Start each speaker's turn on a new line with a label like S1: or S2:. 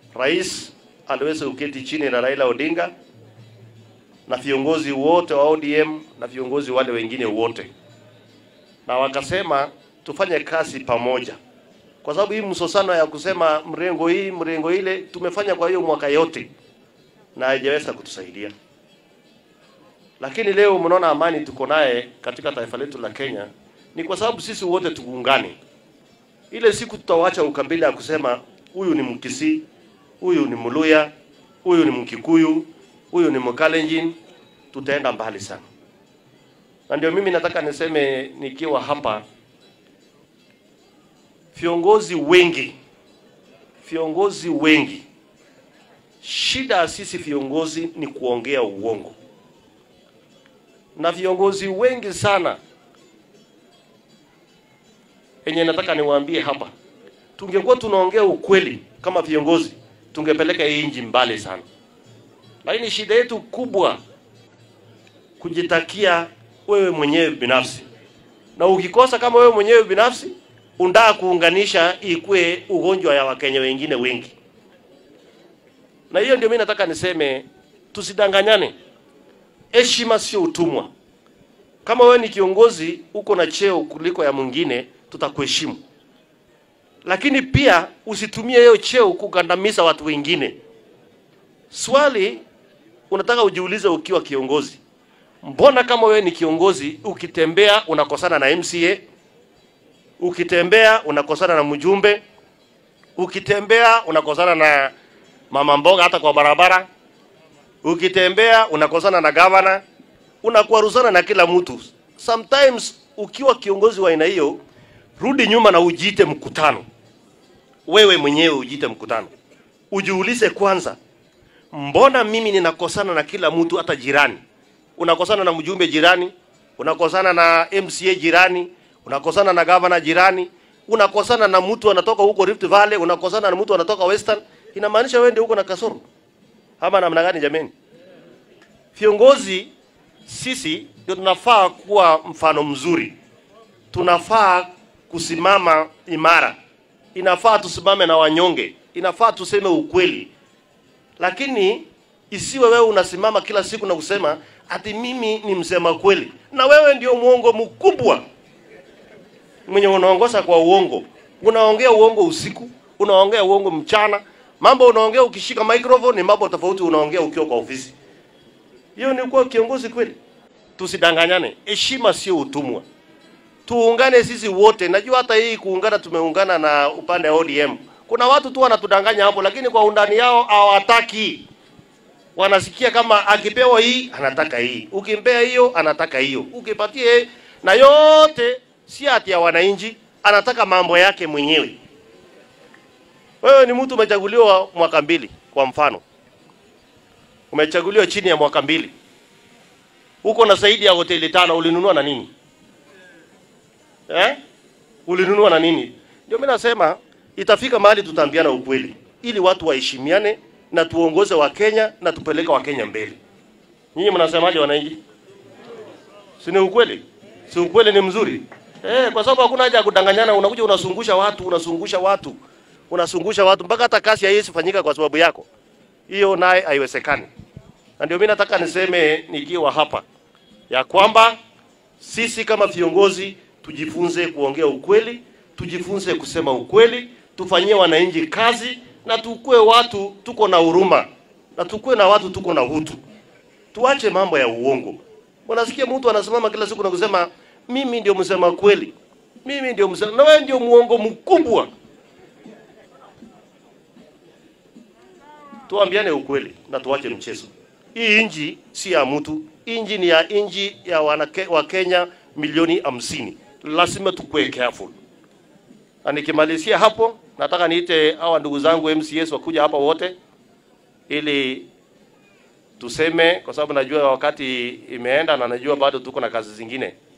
S1: rais aliweza kuketi chini na Raila Odinga na viongozi wote wa ODM na viongozi wale wengine wote, na wakasema tufanye kazi pamoja, kwa sababu hii msosano ya kusema mrengo hii mrengo ile tumefanya kwa hiyo mwaka yote na haijaweza kutusaidia. Lakini leo mnaona amani tuko naye katika taifa letu la Kenya ni kwa sababu sisi wote tuungane. Ile siku tutawacha ukabila ya kusema huyu ni Mkisii, huyu ni Mluya, huyu ni Mkikuyu, huyu ni Mkalenjin, tutaenda mbali sana. Na ndio mimi nataka niseme nikiwa hapa, viongozi wengi, viongozi wengi, shida ya sisi viongozi ni kuongea uongo, na viongozi wengi sana yenye nataka niwaambie hapa, tungekuwa tunaongea ukweli kama viongozi, tungepeleka hii nchi mbali sana. Lakini shida yetu kubwa kujitakia wewe mwenyewe binafsi, na ukikosa kama wewe mwenyewe binafsi undaa kuunganisha ikue ugonjwa ya Wakenya wengine wengi. Na hiyo ndio mimi nataka niseme, tusidanganyane. Heshima sio utumwa. Kama wewe ni kiongozi uko na cheo kuliko ya mwingine, tutakuheshimu, lakini pia usitumie hiyo cheo kugandamiza watu wengine. Swali unataka ujiulize ukiwa kiongozi, mbona kama wewe ni kiongozi ukitembea unakosana na MCA, ukitembea unakosana na mjumbe, ukitembea unakosana na mama mboga hata kwa barabara, ukitembea unakosana na gavana, unakwaruzana na kila mtu. Sometimes ukiwa kiongozi wa aina hiyo, rudi nyuma na ujiite mkutano, wewe mwenyewe ujiite mkutano, ujiulize kwanza, mbona mimi ninakosana na kila mtu, hata jirani? Unakosana na mjumbe jirani, unakosana na MCA jirani, unakosana na gavana jirani, unakosana na mtu anatoka huko Rift Valley, unakosana na mtu anatoka Western. Inamaanisha wewe ndio uko na kasoro ama namna gani? Jameni, viongozi sisi ndio tunafaa kuwa mfano mzuri, tunafaa kusimama imara, inafaa tusimame na wanyonge, inafaa tuseme ukweli, lakini isiwe wewe unasimama kila siku na kusema ati mimi ni msema kweli, na wewe ndio mwongo mkubwa mwenye unaongoza kwa uongo. Unaongea uongo usiku, unaongea uongo mchana, mambo unaongea ukishika microphone ni mambo tofauti unaongea ukiwa kwa ofisi. Hiyo ni kuwa kiongozi kweli? Tusidanganyane, heshima sio utumwa. Tuungane sisi wote. Najua hata hii kuungana, tumeungana na upande wa ODM. Kuna watu tu wanatudanganya hapo, lakini kwa undani yao hawataki. Wanasikia kama akipewa hii anataka hii, ukimpea hiyo anataka hiyo, ukipatie na yote si ati ya wananchi, anataka mambo yake mwenyewe. Wewe ni mtu umechaguliwa mwaka mbili, kwa mfano, umechaguliwa chini ya mwaka mbili, uko na zaidi ya hoteli tano, ulinunua na nini eh? Ulinunua na nini? Ndio mimi nasema itafika mahali tutaambiana ukweli, ili watu waheshimiane na tuongoze Wakenya na tupeleke Wakenya mbele. Nyinyi mnasemaje wananchi? Si ni ukweli? Si ukweli ni mzuri? Eh, kwa sababu hakuna haja ya kudanganyana. Unakuja unasungusha watu, unasungusha watu, unasungusha watu mpaka hata kazi haiwezi fanyika kwa sababu yako. Hiyo naye haiwezekani. Na ndio mimi nataka niseme nikiwa hapa ya kwamba sisi kama viongozi tujifunze kuongea ukweli, tujifunze kusema ukweli, tufanyie wananchi kazi na tukue watu tuko na huruma na tukue na watu tuko na utu. Tuache mambo ya uongo. Unasikia mtu anasimama kila siku na kusema mimi ndio msema kweli, mimi ndio msema, na wewe ndio muongo mkubwa. Tuambiane ukweli na tuache mchezo. Hii inji si ya mtu, inji ni ya inji ya wanake, wa Kenya milioni hamsini. Lazima tukue careful. Na nikimalizia hapo, nataka niite hawa ndugu zangu MCS wakuja hapa wote ili tuseme, kwa sababu najua wakati imeenda na najua bado tuko na kazi zingine.